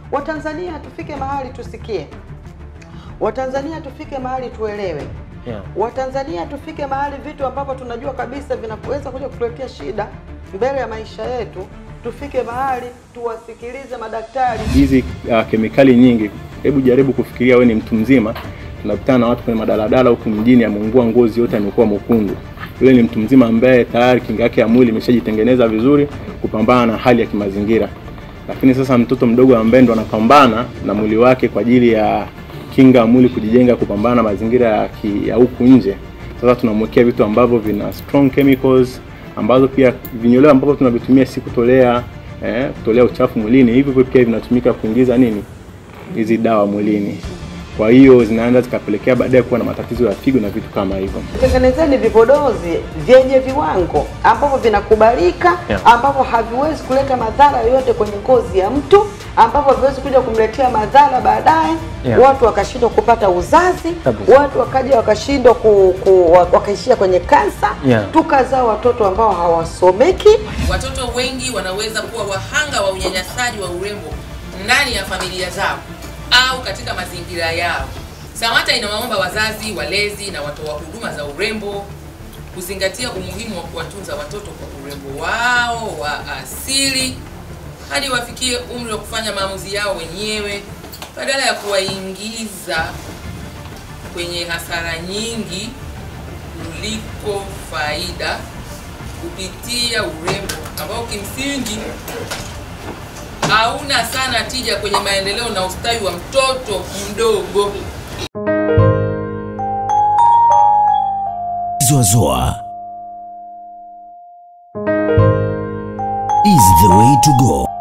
Watanzania tufike mahali tusikie, Watanzania tufike mahali tuelewe, Yeah. Watanzania tufike mahali vitu ambavyo tunajua kabisa vinaweza kuja kutuletea shida mbele ya maisha yetu, tufike mahali tuwasikilize madaktari. hizi uh, kemikali nyingi. Hebu jaribu kufikiria, wewe ni mtu mzima, tunakutana na watu kwenye madaladala huku mjini, ameungua ngozi yote, amekuwa mwekundu. Yule ni mtu mzima ambaye tayari kinga yake ya mwili imeshajitengeneza vizuri kupambana na hali ya kimazingira, lakini sasa mtoto mdogo ambaye ndo anapambana na mwili wake kwa ajili ya kinga ya mwili kujijenga, kupambana na mazingira ya, ki- ya huku nje. Sasa tunamwekea vitu ambavyo vina strong chemicals ambazo pia vinyoleo ambavyo tunavitumia si kutolea eh, kutolea uchafu mwilini, hivyo hivyo pia vinatumika kuingiza nini hizi dawa mwilini. Kwa hiyo zinaanza zikapelekea baadaye kuwa na matatizo ya figo na vitu kama hivyo. Tengenezeni vipodozi vyenye viwango ambavyo vinakubalika, Yeah. ambavyo haviwezi kuleta madhara yoyote kwenye ngozi ya mtu, ambavyo haviwezi kuja kumletea madhara baadaye, Yeah. watu wakashindwa kupata uzazi, Kabisa. watu wakaja wakashindwa ku, ku, wakaishia kwenye kansa, Yeah. tukazaa watoto ambao hawasomeki. Watoto wengi wanaweza kuwa wahanga wa unyanyasaji wa urembo ndani ya familia zao au katika mazingira yao. SAWATA inawaomba wazazi, walezi na watoa huduma za urembo kuzingatia umuhimu wa kuwatunza watoto kwa urembo wao wa asili hadi wafikie umri wa kufanya maamuzi yao wenyewe badala ya kuwaingiza kwenye hasara nyingi kuliko faida kupitia urembo ambao kimsingi hauna sana tija kwenye maendeleo na ustawi wa mtoto mdogo. Zoazoa is the way to go.